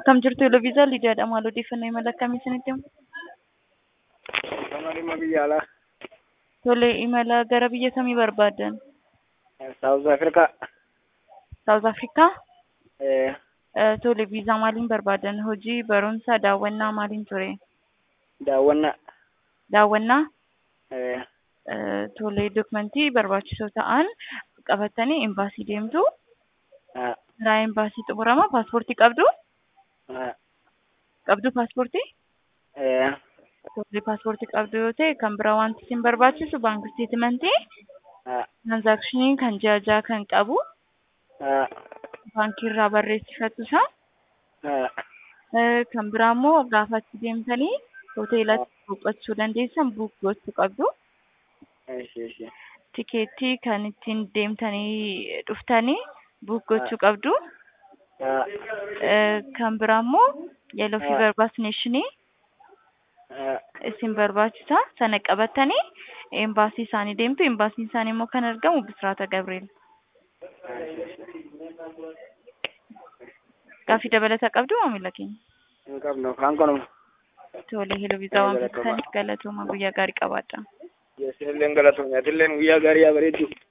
Akkam jirtu Eloviizaaa Lidiyaadha. Maal odeeffannoo imala akkamii isinitti himu? Nama dhimma biyya alaa. Tole, imala gara biyya kamii barbaaddan? South Africa. South Afrikaa? Eh, Eh, Tole, viizaa maaliin barbaaddan? Hojii, barumsa, daawwannaa maaliin ture? daawwannaa. Daawwannaa? Eh, Eh, Tole, dokumentii barbaachisoo ta'an qabattanii imbaasii deemtu. ah, Karaa imbaasii xumurama. Paaspoortii qabdu? ah, Qabdu paaspoortii? eh, Tole, paaspoortii qabdu yoo ta'e kan biraa wanti isin barbaachisu baankii isteetimentii, ah, tiraanzaakshinii kan ji'a ja'a kan qabu, ah, baankii irraa barreessifatu isaa. ah, Eh, kan biraa immoo gaafa achi deemtanii hoteelatti boqochuu dandeessan buuk gochuu qabdu. eeshi, eeshi. Tikeettii kan ittiin deemtanii dhuftanii buuk gochuu qabdu. Ah, Eh, kan biraa immoo yellow fever vaccination ah, isin barbaachisa. Sana qabattanii embaasii isaanii deemtu. Embaasiin isaanii immoo kan argamu Bisiraata Gabriel. Gaaffii dabalataa qabdu maamila keenya. hin qabnu afaan kanuma. Tole, heloo viizaa waan beektaniif galatooma guyyaa gaarii qabaadha. Isinillee galatoomne atilleen guyyaa gaarii yaa bareeddu.